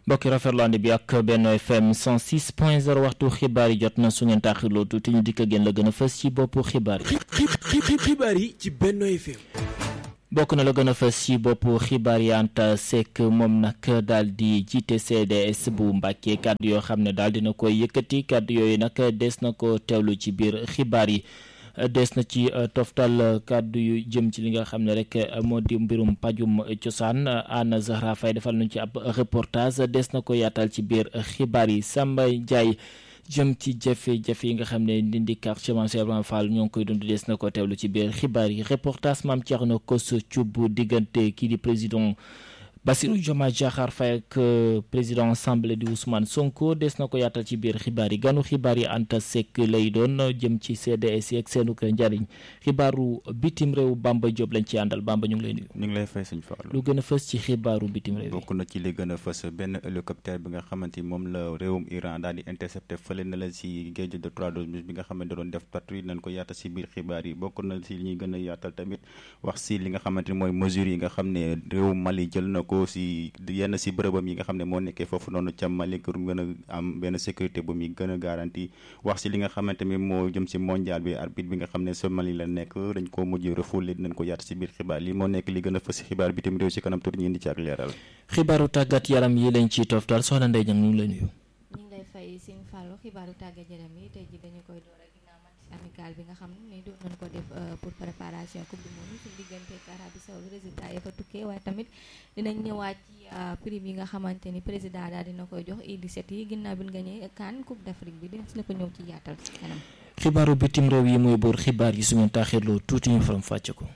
mbokki rafetlu ànd bi ak Benno FM 106 point 0 waxtu xibaar yi jot na su ngeen taaxirloo tuuti ñu dikk génn la gën a fës ci boppu xibaar yi. xibaar yi ci Benno FM. bokk na la gën a fës ci boppu xibaar yi Anta Seck moom nag daal di jiite CDS bu Mbàkke kàddu yoo xam ne daal dina koy yëkkati kàddu yooyu nag des na ko teewlu ci biir xibaar yi. des na ci toftal kàddu yu jëm ci li nga xam ne rek moo di mbirum pajum cosaan Anna Zahra Faye defal nañu ci ab reportage des na ko yaatal ci biir xibaar yi Samba Ndiaye jëm ci jafe-jafe yi nga xam ne ndindi quartier Cheikh Ibrahima Fall ñoo ngi koy dund des na ko teewlu ci biir xibaar yi reportage maam Thierno Kosso Thioub diggante kii di président Bassirou Diomaye Diakhar Faye ak président assemblée di Ousmane Sonko des na ko yaatal ci biir xibaar yi ganu xibaar yi Anta Seck lay doon jëm ci CDS yi ak seenu ko njariñ xibaaru bitim réew Bamba Diop lañ ci àndal Bamba ñu ngi lay nuyu. ñu ngi lay fay suñu Fallou. lu gën a fës ci xibaaru bitim réew yi. bokk na ci li gën a fës benn hélicoptère bi nga xamante ni moom la réewum Iran daal di intercepté fële na la si géej de trois bi nga xamante doon def patrouille nañ ko yaatal si biir xibaar yi bokk na si li ñuy gën a yaatal tamit wax si li nga xamante ni mooy mesures yi nga xam ne réewum Mali jël na ko si yenn si bërëbam yi nga xam ne moo nekkee foofu noonu ca Mali pour gën a am benn sécurité bu muy gën a garanti wax si li nga xamante ni moo jëm si mondial bi arbitre bi nga xam ne sa Mali la nekk dañ ko mujj refoulé dinañ ko yaat si biir xibaar li moo nekk li gën a fës si xibaar bitim réew si kanam tuuti ñu indi ci ak leeral xibaaru tàggat yaram yi lañ ciy toftal soxna Ndeye Diagne ñu ngi lay nuyu. ñu ngi lay fay Sine Fallou xibaaru tàggat yaram yi tey ji dañu koy door ak ginnaaw match amical bi nga xam ne doon nañu ko def pour préparation coupe du monde suñu diggante ak Arabie Saoudite résultat yi fa tukkee waaye tamit dinañ ñëwaat ci prime yi nga xamante ni président daal dina koy jox U17 yi ginnaaw bi nga ñëwee CAN coupe d'Afrique bi dinañ si la ko ñëw ci yaatal si kanam. xibaaru bitim réew yi mooy boor xibaar yi su ngeen taaxirloo tuuti ñu faram fàcce ko.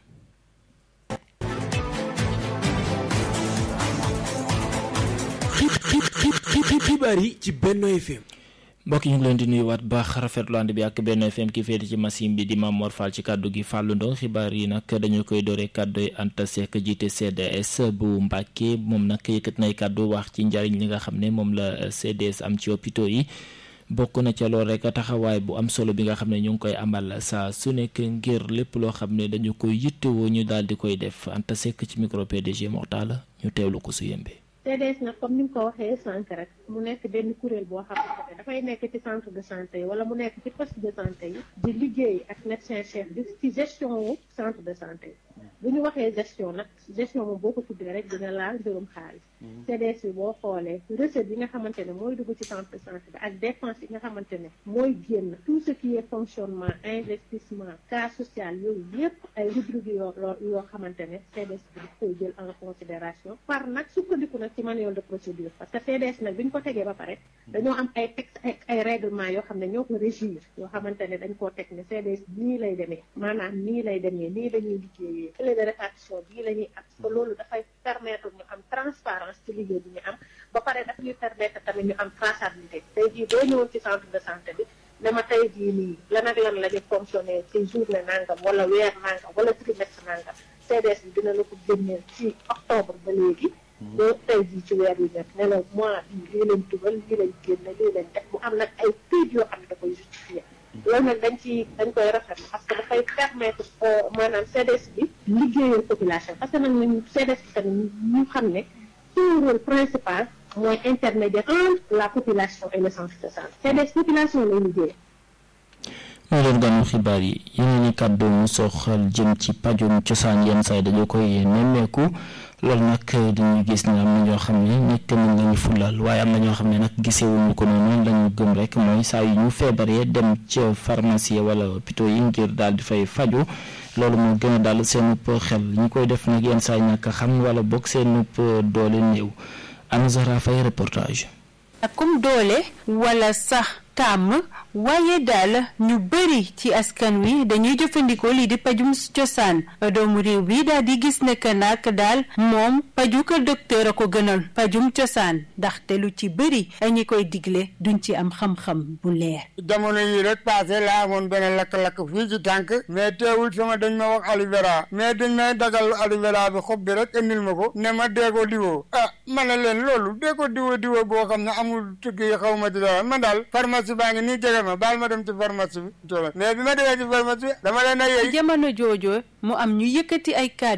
xibaar yi ci Benno FM. mbokk ñu ngi leen di nuyuwaat baax rafetlu ànd bi ak Benno FM ki féete ci machine bi di Mamor Fall ci kàddu gi Fallou Ndong xibaar yi nag dañu koy dooree kàddu Anta Seck jiite CDS bu Mbàkke moom nag yëkkat nay kàddu wax ci njariñ li nga xam ne moom la CDS am ci hôpitaux yi bokk na ca loolu rek taxawaay bu am solo bi nga xam ne ñu ngi koy amal saa su nekk ngir lépp loo xam ne dañu koy yittewoo ñu daal di koy def Anta Seck ci micro PDG Mortala ñu teewlu ko su yembee. CDS nag comme ni nga ko waxee sànq rek mu nekk benn kuréel boo xamante ne dafay nekk ci centre de santé yi wala mu nekk ci poste de santé yi di liggéey ak médecin chef bi ci gestion wu centre de santé yi bu ñu waxee gestion nag gestion moom boo ko tuddee rek dina laal mbirum xaalis CDS bi boo xoolee recette yi nga xamante ne mooy dugg ci centre de santé bi ak dépense yi nga xamante ne mooy génn tout ce qui est fonctionnement investissement cas social yooyu yépp ay rubrique yoo yoo xamante ne CDS bi daf koy jël en considération par nag sukkandiku nag ci manuel de procédure parce que CDS nag bi ñu ko tegee ba pare dañoo am ay texte ay ay règlement yoo xam ne ñoo ko régir yoo xamante ne dañ koo teg ne CDS nii lay demee maanaam nii lay demee nii lañuy liggéeyee clé de répartition bii la ñuy am parce que loolu dafay permettre ñu am transparence ci liggéey bi ñu am ba pare daf ñuy permettre tamit ñu am traçabilité tey jii boo ñëwoon ci centre de santé bi ne ma tey jii nii lan ak lan la ñu fonctionné ci journée nangam wala weer nangam wala trimestre nangam CDS bi dina la ko génneel ci octobre ba léegi ba tey jii ci weer yu nekk ne la mois bii lii lañ dugal lii lañ génne lii lañ def mu am nag ay këyit yoo xam ne da koy justifier loolu nag dañ ci dañ koy rafetlu parce que dafay permettre maanaam CDS bi liggéeyal population parce que nag ñun CDS bi tamit ñu xam ne son rôle principal mooy intermédiaire entre la population et le centre de santé CDS population lay liggéey moo doon gànnu xibaar yi yeneen i kàddu mu soxal jëm ci pajum cosaan yenn saa yi dañu koy nemmeeku loolu nag dañuy gis ne am na ñoo xam ne nekk nañ lañu fulal waaye am na ñoo xam ne nag gisewuñu ko noonu lañu gëm rek mooy saa yu ñu feebaree dem ca pharmacie wala hôpitaux yi ngir daal di fay faju loolu moo gën a daal seenub xel ñu koy def nag yenn saa yi ñàkk xam wala bokk seenub doole néew Anna Zahra Faye reportage. comme doole wala sax tàmm waaye daal ñu bëri ci askan wi dañuy jëfandikoo lii di pajum cosaan doomu réew bi daal di gis ne que nag daal moom paju ko docteur a ko gënal pajum cosaan ndaxte lu ci bëri ñi koy digle duñ ci am xam-xam bu leer. jamono yi rek passé laa amoon benn lakk-lakk fii ci tànk mais teewul sama dañ ma wax aloe vera mais dañ may dagal aloe vera bi xob bi rek indil ma ko ne ma dee ko diwoo ah ma ne leen loolu dee ko diwoo diwoo boo xam ne amul tukki yi xaw ma ci dara man daal pharmacie baa ngi nii jege ma baal ma dem ci pharmacie bi mais bi ma demee ci pharmacie bi dama leen a yey jamono joojo mu am ñu yëkkati ay kàddu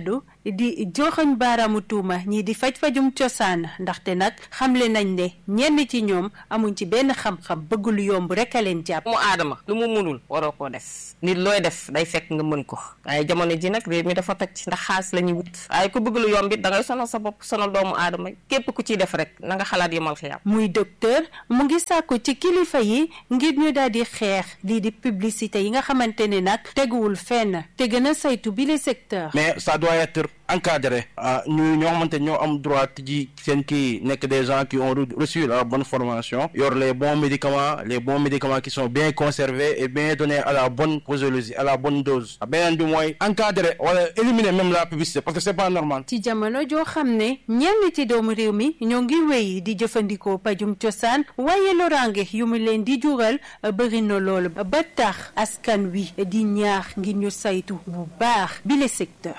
di joxoñ baaraamu tuuma ñii di faj-fajum cosaan ndaxte nag xamle nañ ne ñenn ci ñoom amuñ ci benn xam-xam bëgg lu yomb rek a leen jàpp. mu aadama lu mu mënul waroo koo def nit looy def day fekk nga mën ko waaye jamono ji nag réew mi dafa toj ndax xaalis la ñuy wut waaye ku bëgg lu yomb it da ngay sonal sa bopp sonal doomu aadama képp ku ciy def rek na nga xalaat yemal xiyaam muy docteur mu ngi sàkku ci kilifa yi ngir ñu daal di xeex lii di publicité yi nga xamante ne nag teguwul fenn te gën a saytu bi le secteur. mais ça doit être encadré ñu ñoo xamante ñoo am droit ji seen kii nekk des gens qui ont reçu la bonne formation yor les bons médicaments les bons médicaments qui sont bien conservés et bien donnés à la bonne posologie à la bonne dose beneen bi mooy encadré wala éliminer même la publicité parce que c'est pas normal. ci jamono joo xam ne ñenn ci doomu réew mi ñoo ngi wéy di jëfandikoo pajum cosaan waaye loraange yu mu leen di jural bëri na loolu ba tax askan wi di ñaax ngir ñu saytu bu baax bi le secteur.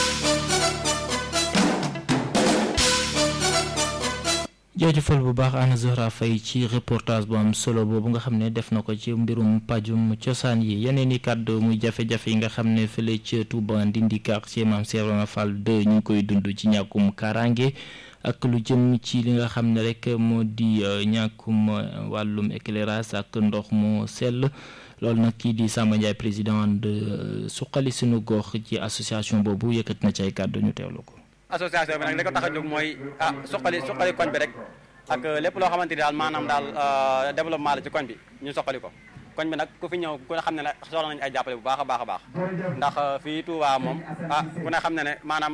jaajëfal bu baax Anna Zahra Faye ci reportage bu am solo boobu nga xam ne def na ko ci mbirum pajum cosaan yi yeneen i kàddu muy jafe-jafe yi nga xam ne fële ca Touba Ndindi quartier Mame Cheikh Ibrahima Fall 2 ñu ngi koy dund ci ñàkkum kaaraange ak lu jëm ci li nga xam ne rek moo di ñàkkum wàllum éclairage ak ndox mu sell loolu nag kii di Samba Ndiaye président de suqali sunu gox ci association boobu yëkkat na ci ay kàddu ñu teewlu ko. association bi nag li ko tax a jóg mooy ah suqali suqali koñ bi rek ak lépp loo xamante ni daal maanaam daal développement la ci koñ bi ñu suqali ko koñ bi nag ku fi ñëw ku ne xam ne ne soxla nañu ay jàppale bu baax a baax a baax ndax fii Touba moom ah ku ne xam ne ne maanaam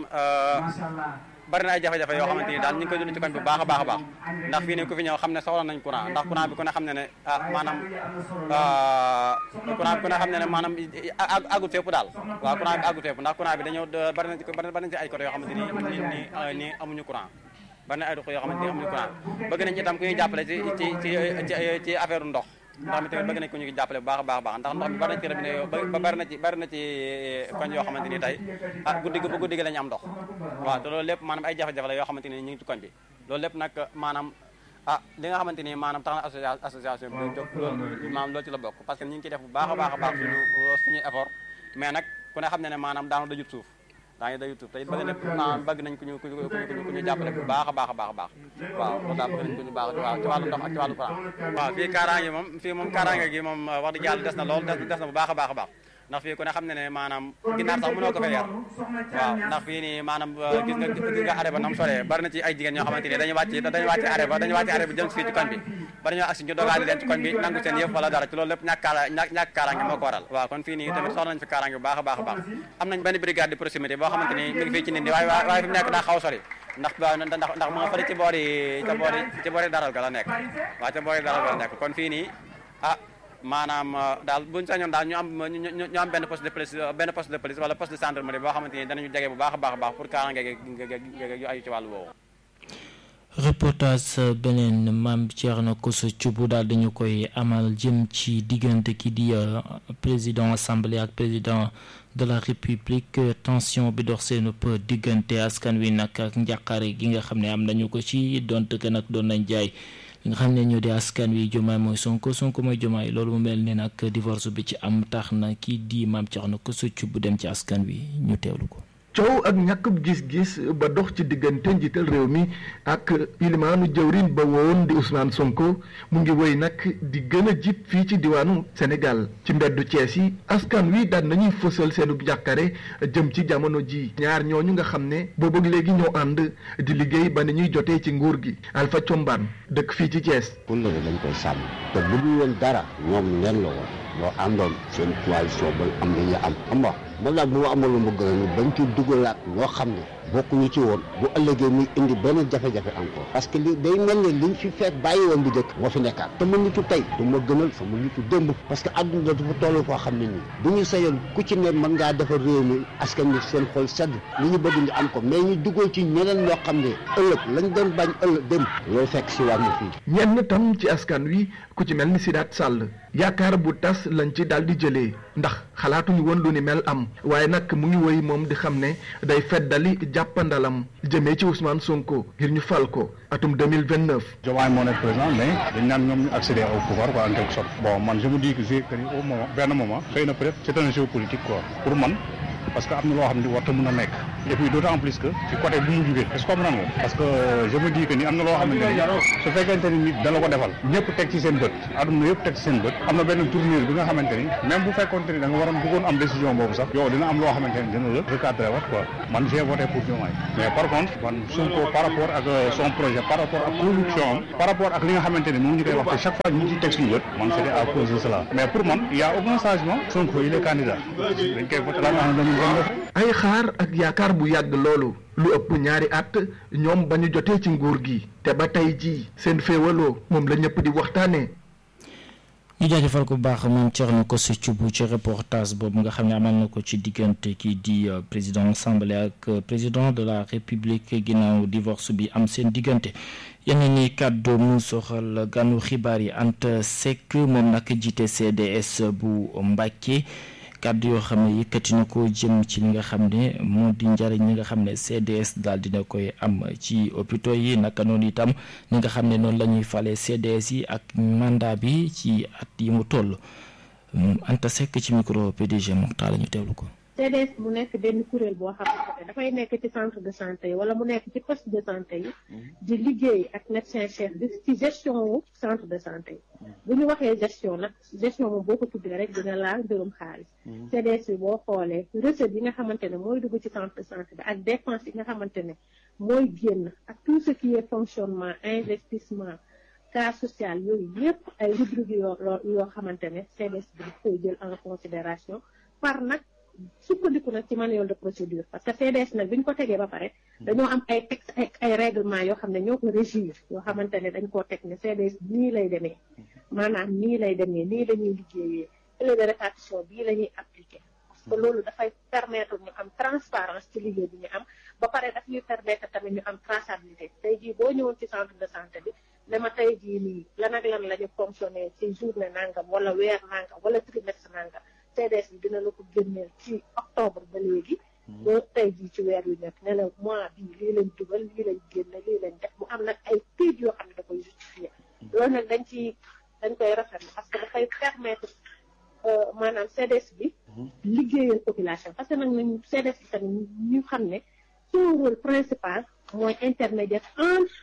bari na ay jafe-jafe yoo xamante ni daal ñu ngi koy dund ci koñ bi bu baax a baax a baax ndax fii ne ku fi ñëw xam ne soxla nañ courant ndax courant bi ku ne xam ne ne ah maanaam courant bi ku ne xam ne ne maanaam àggut fépp daal waaw courant bi àggut fépp ndax courant bi dañoo bari na ci bari na ci ay côté yoo xamante ni ni ni amuñu courant bari na ay dox yoo xamante ni amuñu courant bëgg nañ itam ku ñuy jàppale ci ci ci ci affaire ndox ndox mi tamit bëgg nañ ko ñu jàppale bu baax a baax a baax ndax ndox mi bari na ci robinet yoo ba bari na ci bari na ci koñ yoo xamante ni tey ah guddi gi ba guddi gi la ñu am ndox waaw te loolu lépp maanaam ay jafe-jafe la yoo xamante ni ñu ngi ci koñ bi loolu lépp nag maanaam ah li nga xamante ni maanaam tax na association bi jóg loolu maanaam loolu ci la bokk parce que ñu ngi ciy def bu baax a baax a baax suñu suñuy effort mais nag ku ne xam ne ne maanaam daanu dajut suuf daa ngi dajut suuf te it bëgg na maanaam bëgg nañ ku ñu ku ñu ku ñu jàppale bu baax a baax a baax a baax waaw loolu daal bëgg nañ ku ñu baax waaw ci wàllu ndox ak ci wàllu courant waaw fii kaaraange moom fii moom kaaraange gi moom wax dëgg yàlla des na lool des na bu baax a baax a baax ndax fii ku ne xam ne ne maanaam ginnaar sax mënoo ko fee yar waaw ndax fii nii maanaam gis nga gis nga arrêt ba nam soree bari na ci ay jigéen ñoo xamante ni dañuy wàcc dañuy wàcc arrêt ba dañuy wàcc arrêt bi jëm fii ci koñ bi ba dañoo agsi ñu dogaale leen ci koñ bi nangu seen yëpp wala dara ci loolu lépp ñàkk kaara ñàkk kaaraange moo ko waral waaw kon fii nii tamit soxla nañ fi kaaraange bu baax a baax a baax am nañ benn brigade de proximité boo xamante ni mi ngi fii ci nit ñi waaye waaye fi mu nekk daa xaw sori ndax ndax ndax mu nga fële ci boori ca boori ci boori daral ga la nekk waaw ca boori daral ga la nekk kon fii nii ah maanaam daal buñ sañoon daal ñu am ñu am benn poste de police benn poste de police wala poste de gendarmerie boo xamante ni danañu jege bu baax a baax a baax pour kaaraange yu ayu ci wàllu woowu reportage beneen maam Thierno Kosso Thioub daal dañu koy amal jëm ci diggante ki di président assemblée ak président de la république tension bi dox seen ëpp diggante askan wi nag ak njàqare gi nga xam ne am nañu ko ci donte que nag doon nañ jaay li nga xam ne ñoo di askan wi jomaay mooy sonko sonko mooy jomaay loolu mu mel ne nag divorce bi ci am tax na kii di maam Thierno Kosso Thioub dem ci askan wi ñu teewlu ko. coow ak ñàkkub gis-gis ba dox ci diggante njiital réew mi ak ilimaanu jëwrin ba woon di Ousmane Sonko mu ngi woy nag di gën a jib fii ci diwaanu Sénégal ci mbeddu Cees yi askan wi daan nañuy fësal seenu jàkkare jëm ci jamono ji ñaar ñooñu nga xam ne boobu léegi ñoo ànd di liggéey ba ni ñuy jotee ci nguur gi Alpha Combaan dëkk fii ci Cees kóllëre dañ koy sàmm te bu dul woon dara ñoom leen la woon boo àndoon seen coalition ba am li ñu am xam nga man daal bu ma amaloon bëgg na ni bañ ci dugalaat ñoo xam ne bokkuñu ci woon bu ëllëgee muy indi benn jafe-jafe encore parce que li day mel ne liñ fi fekk bàyyi woon bu njëkk moo fi nekkaat te ma nitu tey du ma gënal sama nitu démb parce que àdduna dafa toll koo xam ne nii bu ñu sayoon ku ci ne mën ngaa defar réew mi askan wi seen xol sedd li ñu bëgg ñu am ko mais ñu dugal ci ñeneen ñoo xam ne ëllëg lañ doon bañ ëllëg dem loolu fekk si wàññi fii ñenn tam ci askan wi ku ci mel ni Sidaat Sall yaakaar bu tas lañ ci daal di jëlee ndax xalaatuñu woon lu ni mel am waaye nag mu ngi woy moom di xam ne day feddali jàppandalam jëmee ci Ousmane Sonko ngir ñu fal ko atum 2029. Diomaye moo nekk président mais dañ naan ñoom ñu accéder au pouvoir quoi en quelque sorte bon man je me dis que c'est que au moment benn moment xëy na peut-être c'est un jeu politique quoi pour man parce que am na loo xam ne warta mën a nekk et puis d'autant plus que ci côté bu mu jugee est-ce que comprendre nga parce que je me dis que ni am na loo xamante ni su fekkente ni nit dala ko defal ñëpp teg ci seen bët aduna yëpp teg ci seen bët am na benn tournure bi nga xamante ni même bu fekkonte ni da nga waroon bëggoon am décision boobu sax yow dina am loo xamante ni dina la recadrer wat quoi man j'ai voté pour Diomaye mais par contre man Sonko par rapport ak son projet par rapport ak production am par rapport ak li nga xamante ni moom ñu koy wax te chaque fois ñu ci teg suñu bët man c'était à cause de cela mais pour man il y a aucun changement Sonko il est candidat dañ koy voté la nga xam ne dañu ay xaar ak yaakaar bu yàgg loolu lu ëpp ñaari at ñoom ba ñu jotee ci nguur gi te ba tey jii seen féewaloo moom la ñëpp di waxtaanee. ñu jaajëfal ko bu baax moom Thierno Kossy Thioub ci reportage boobu nga xam ne amal na ko ci diggante kii di président assemblée ak président de la république ginnaaw divorce bi am seen diggante yeneen ni kàddu mu soxal ganu xibaar yi Anta Seck moom nag jiite CDS bu Mbàkke kàddu yoo xam ne yëkkati na ko jëm ci li nga xam ne moo di njariñ li nga xam ne CDS daal dina koy am ci hôpitaux yi naka noonu itam li nga xam ne noonu la ñuy fale CDS yi ak mandat bi ci at yi mu toll Anta Seck ci micro PDG Mokhtar la ñu teewlu ko. CDS mu nekk benn kuréel boo xamante ne dafay nekk ci centre de santé yi wala mu nekk ci poste de santé yi di liggéey ak médecin chef bi ci gestion wu centre de santé yi bu ñu waxee gestion nag gestion moom boo ko tuddee rek dina laal mbirum xaalis CDS bi boo xoolee recette yi nga xamante ne mooy dugg ci centre de santé bi ak dépense yi nga xamante ne mooy génn ak tout ce qui est fonctionnement investissement cas social yooyu yépp ay rubrique yoo yoo xamante ne CDS bi daf koy jël en considération par nag sukkandiku nag ci manuel de procédure parce que CDS nag bi ñu ko tegee ba pare dañoo am ay texte ay ay règlement yoo xam ne ñoo ko régir yoo xamante ne dañ koo teg ne CDS nii lay demee maanaam nii lay demee nii la ñuy liggéeyee clé de répartition bii la ñuy appliqué parce que loolu dafay permettre ñu am transparence ci liggéey bi ñu am ba pare daf ñuy permettre tamit ñu am traçabilité tey jii boo ñëwoon ci centre de santé bi dama tey jii nii lan ak lan la ñu fonctionné ci journée nangam wala weer nangam wala trimestre nangam CDS bi dina la ko génneel ci octobre ba léegi ba tey jii ci weer yu nekk ne la mois bii lii lañ dugal lii lañ génne lii lañ def mu am nag ay këyit yoo xam ne da koy justifié loolu nag dañ ci dañ koy rafetlu parce que dafay permettre maanaam CDS bi liggéeyal population parce que nag nañ CDS bi tamit ñu xam ne son rôle principal mooy intermédiaire entre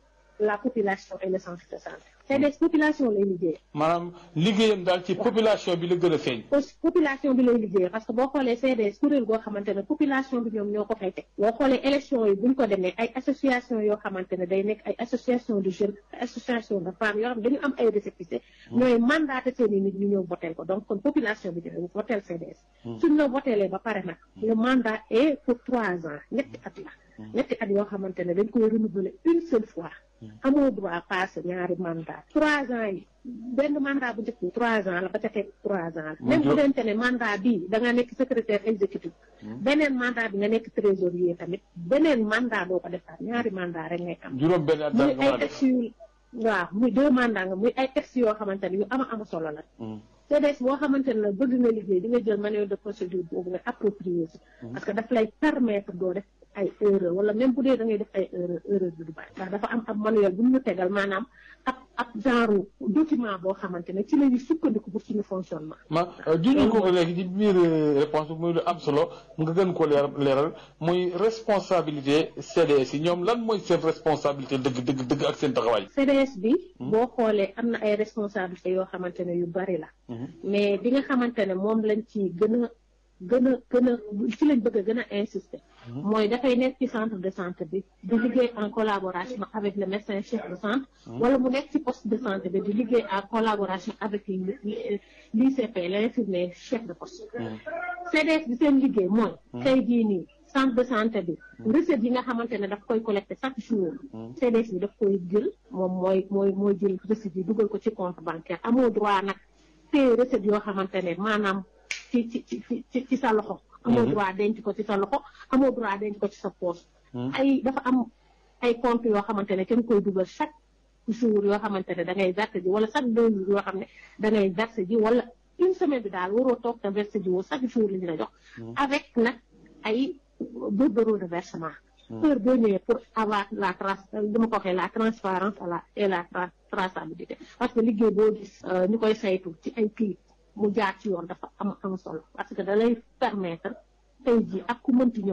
la population et le centre de santé CDS population lay liggéey maanaam liggéeyam daal ci population bi la gën a feeñ. population bi lay liggéey parce que boo xoolee CDS kuréel goo xamante ne population bi ñoom ñoo ko fay teg boo xoolee élection yi buñ ko demee ay association yoo xamante ne day nekk ay association de jeunes association de femmes yoo xam ne dañu am ay récépissé ñooy mandaté seen i nit ñu ñëw votel ko donc kon population bi dina votel CDS suñ la votelee ba pare nag le mandat est pour trois ans ñetti at la ñetti at yoo xamante ne dañ koy renouveler une seule fois amoo droit passé ñaari mandat trois ans yi benn mandat bu njëkk bi trois ans la ba ca teg trois ans la même bu dente ne mandat bii da nga nekk secrétaire exécutif beneen mandat bi nga nekk trésorier tamit beneen mandat doo ko defaat ñaari mandat rek ngay am juróom benn at muy ay textes yu waaw muy deux mandats nga muy ay textes yoo xamante ne yu ama ama solo la CDS boo xamante ne bëgg nga liggéey di nga jël manuel de procédure boobu nga approprier si parce que daf lay permettre doo def ay erreur wala même bu dee da ngay def ay erreur erreur bi du bari ndax dafa am ab manuel bu ñu tegal maanaam ab ab genre document boo xamante ne ci la ñuy sukkandiku pour suñu fonctionnement. ma juñu ko léegi ci biir réponse bi muy lu am solo nga gën ko leer leeral muy responsabilité CDS yi ñoom lan mooy seen responsabilité dëgg dëgg dëgg ak seen taxawaay. CDS bi. boo xoolee am na ay responsabilités yoo xamante ne yu bari la. mais bi nga xamante ne moom lañ ci gën a gën a gën a ci lañ bëgg a gën a insister. mooy dafay nekk ci centre de santé bi di liggéey en collaboration avec le médecin chef de centre. wala mu nekk ci poste de santé bi di liggéey en collaboration avec l'ICP l'infirmier chef de poste. CDS bi seen liggéey mooy. tey jii nii centre de santé bi. recette yi nga xamante ne daf koy collecté chaque jour. CDS bi daf koy jël moom mooy mooy mooy jël recette yi dugal ko ci compte bancaire amoo droit nag téye recette yoo xamante ne maanaam ci ci ci ci sa loxo. amoo droit denc ko ci sa loxo amoo droit denc ko ci sa poche. ay dafa am ay compte yoo xamante ne kenn koy dugal chaque jour yoo xamante ne da ngay verser ji wala chaque deux jours yoo xam ne da ngay verser ji wala une semaine bi daal waroo toog te verser ji woo chaque jour li ñu la jox. avec nag ay bordereau de versement. heure boo ñëwee pour avoir la trace dama ko waxee la transparence la et la traçabilité parce que liggéey boo gis ñu koy saytu ci ay kii. mu jaar ci yoon dafa am am solo parce que da lay permettre tey jii ak ku mënti ñëw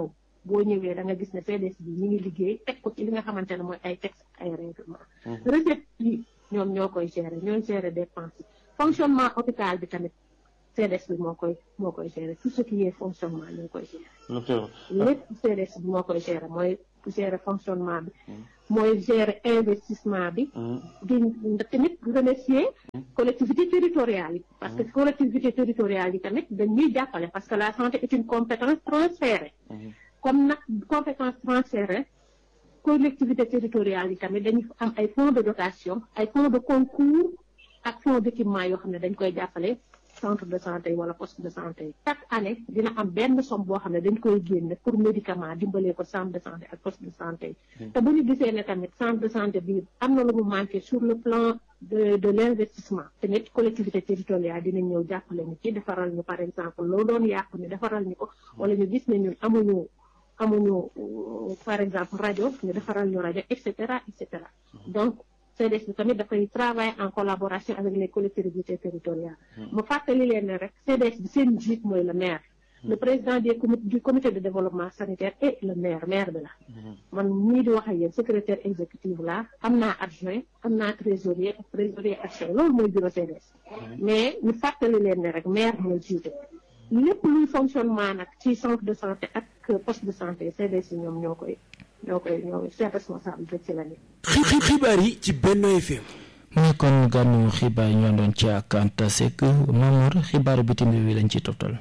boo ñëwee da nga gis ne CDS bi ñu ngi liggéey teg ko ci li nga xamante ne mooy ay texte ay règlement recette yi ñoom ñoo koy gérer ñooy gérer dépense yi fonctionnement hôpital bi tamit CDS bi moo koy moo koy gérer tout ce qui est fonctionnement ñoo koy gérer lépp CDS bi moo koy gérer mooy gérer fonctionnement bi mooy gérer investissement bi di tamit remercier collectivité territoriale yi parce que collectivité territoriale yi tamit dañuy jàppale parce que la santé est une compétence transférée comme nag compétence transférée collectivité territoriale yi tamit dañu am ay fonds de dotation ay fonds de concours ak fonds d'équipement yoo xam ne dañ koy jàppale centre de santé yi wala poste de santé yi chaque année dina am benn somme boo xam ne dañ koy génne pour médicament dimbalee ko centre de santé ak poste de santé yi te bu ñu gisee ne tamit centre de santé bi am na lu mu manqué sur le plan de de l'investissement tamit collectivité territoriale dinañ ñëw jàppale ñu ci defaral ñu par exemple loo doon yàqu ñu defaral ñu ko wala ñu gis ne ñun amuñu amuñu par exemple rajo ñu defaral ñu rajo et cetera et cetera donc CDS bi tamit dafay travailler en collaboration avec les collectivités territoriales mu fàttali leen ne rek CDS bi seen njiit mooy le maire le président des comités du comité de développement sanitaire et le maire maire bi la man ñii di wax ak yéen secrétaire exécutif la am naa adjoint am naa trésorier ak trésorier adjoint loolu mooy bureau CDS mais ñu fàttali leen ne rek maire mooy jiite lépp luy fonctionnement nag ci centre de santé ak poste de santé CDS yi ñoom ñoo koy ñoo koy ñoo seen responsabilité ci la xibaar yi ci Benno FM. mu ngi kon gànnu xibaar yi ñoo doon ci ak Anta Seck Mamour xibaaru bitim réew yi lañ ci toftal.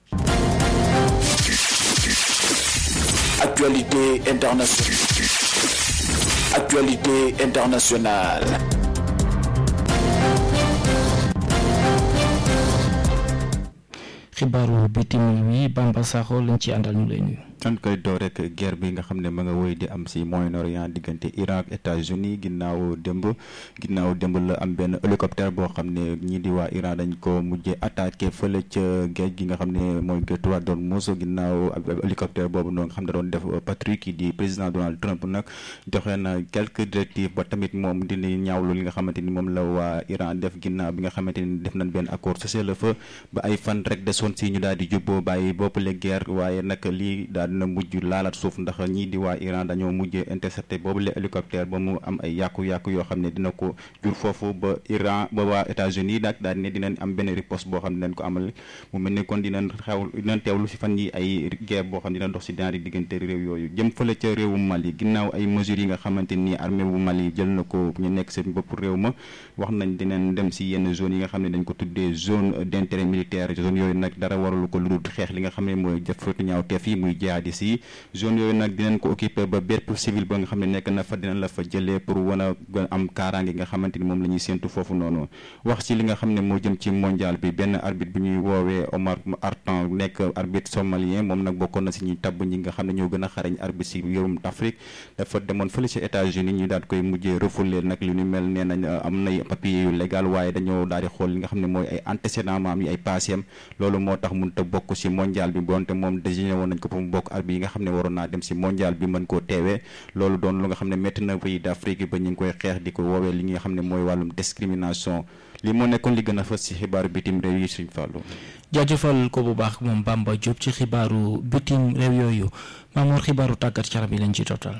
Actualité internationale. Actualité internationale. xibaaru bitim réew yi Bamba Sakho lañ ci àndal ñu lay nuyu. dañ koy door rek guerre bi nga xam ne ma nga woy di am si Moyen-Orient diggante Iran ak États-Unis ginnaaw démb ginnaaw démb la am benn hélicoptère boo xam ne ñii di waa Iran dañ ko mujjee attaqué fële ca géej gi nga xam ne mooy géej doon muuso ginnaaw hélicoptère boobu noonu nga xam ne doon def patrouille ki di président Donald Trump nag joxe na quelques directives ba tamit moom dina ñaawlu li nga xamante ni moom la waa Iran def ginnaaw bi nga xamante ni def nañ benn accord cessez-le-feu ba ay fan rek desoon si ñu daal di jubboo bàyyi bopp le guerre waaye nag lii daal dina mujj laalaat suuf ndax ñii di waa Iran dañoo mujjee intercepté boobu le hélicoptère ba mu am ay yàqu-yàqu yoo xam ne dina ko jur foofu ba Iran ba waa États-Unis nag daal ne dinañ am benn riposte boo xam ne dinañ ko amal mu mel ni kon dinañ xew dinañ teewlu si fan yi ay guerre boo xam ne dina dox si ñaari diggante réew yooyu jëm fële ca réewu Mali ginnaaw ay mesures yi nga xamante ni armée bu Mali jël na ko ñu nekk seen bopp réew ma wax nañ dinañ dem si yenn zone yi nga xam ne dañ ko tuddee zone d'intérêt militaire zone yooyu nag dara warul ko lu dul xeex li nga xam ne mooy jëfatu ñaaw teef yi muy jihadis yi zone yooyu nag dinañ ko occupé ba bépp civil ba nga xam ne nekk na fa dinañ la fa jëlee pour wan a gën am kaaraange nga xamante ni moom la ñuy séentu foofu noonu wax ci li nga xam ne moo jëm ci mondial bi benn arbitre bu ñuy woowee Omar Artan nekk arbitre somalien moom nag bokkoon na si ñuy tabb ñi nga xam ne ñoo gën a xarañ arbitre si yorum Afrique dafa demoon fële ci États-Unis ñu daal koy mujjee refoulé nag lu ñu mel nee nañ am nay papier yu légal waaye dañoo daal di xool li nga xam ne mooy ay antécédent maam yi ay passé loolu moo tax mënut a bokk si mondial bi bonte moom désigné woon nañ ko pour mu bokk arbitre yi nga xam ne waroon naa dem si mondial bi mën koo teewee loolu doon lu nga xam ne métti na pays d'Afrique ba ñu ngi koy xeex di ko woowee li nga xam ne mooy wàllum discrimination li moo nekkoon li gën a fës si xibaaru bitim réew yi suñ fàllu jaajëfal ko bu baax moom Bamba Diop ci xibaaru bitim réew yooyu Mamour xibaaru tàggat yaram yi lañ ci total.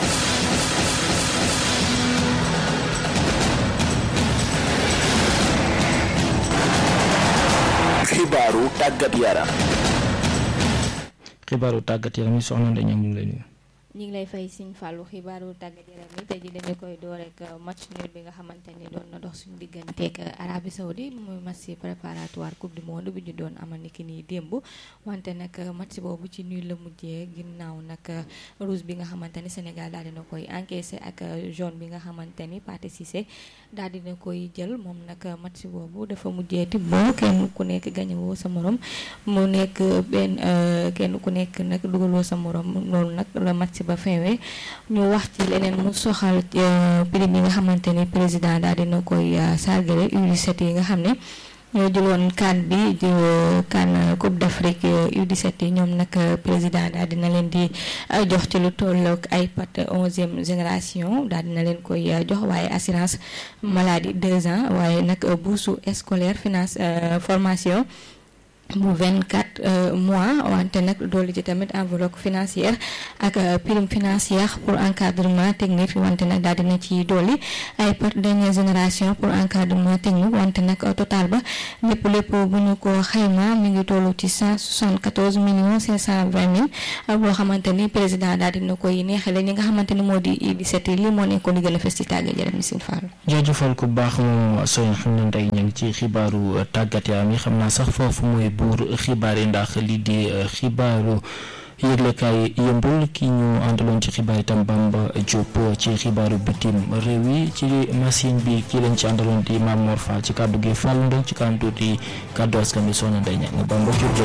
xibaaru tàggat yaram. xibaaru tàggat yaram yi soxna Ndeye ñu ngi lay nuyu. ñu ngi lay fay Sëñ Fallou xibaaru tàggat yaram yi tey jii dañu koy door rek match nul bi nga xamante ni doon na dox suñu digganteeg Arabie Saoudite muy match préparatoire coupe du monde bi ñu doon amal ni ki nii démb wante nag match boobu ci nul la mujjee ginnaaw nag rouge bi nga xamante ni Sénégal daal dina koy encaissé ak jaune bi nga xamante ni Pathé Cissé daal dina koy jël moom nag match boobu dafa mujjee tibboo kenn ku nekk gañewoo sa morom mu nekk benn kenn ku nekk nag dugaloo sa morom loolu nag la match ba feewee ñu wax ci leneen mu soxal prime yi nga xamante ni président daal dina koy sargale U17 yi nga xam ne ñoo jëloon CAN bi di CAN Coupe d'Afrique U17 yi ñoom nag président daal dina leen di jox ci lu tollook iPad onzième génération daal dina leen koy jox waaye assurance maladie deux ans waaye nag bourse scolaire finance formation bu vingt quatre mois wante nag doolu ci tamit enveloppe financière ak prime financière pour encadrement technique wante nag daal dina ci dooli ay par dernière génération pour encadrement technique wante nag total ba lépp lépp bu ñu ko xayma mi ngi tollu ci cent soixante quatorze millions cinq cent vingt mille boo xamante ni président daal dina koy neexale ñi nga xamante ni moo di I-17 yi lii moo nekkoon li gën a fës ci tàggat yaram mi sin Fall jaajëfal ku baax moom sooy xam ne ndey ñu ngi ci xibaaru tàggat yaram yi xam naa sax foofu mooy buur xibaar yi ndax lii di xibaaru yëglekaay yëmbul ki ñu àndaloon ci xibaar itam Bamba Diop ci xibaaru bitim réew yi ci machine bi kii lañ ci àndaloon di Mamour Fall ci kàddu gi Fall Ndong ci kanam tuuti kàddu askan bi soxna Ndeye Niang Bamba Diop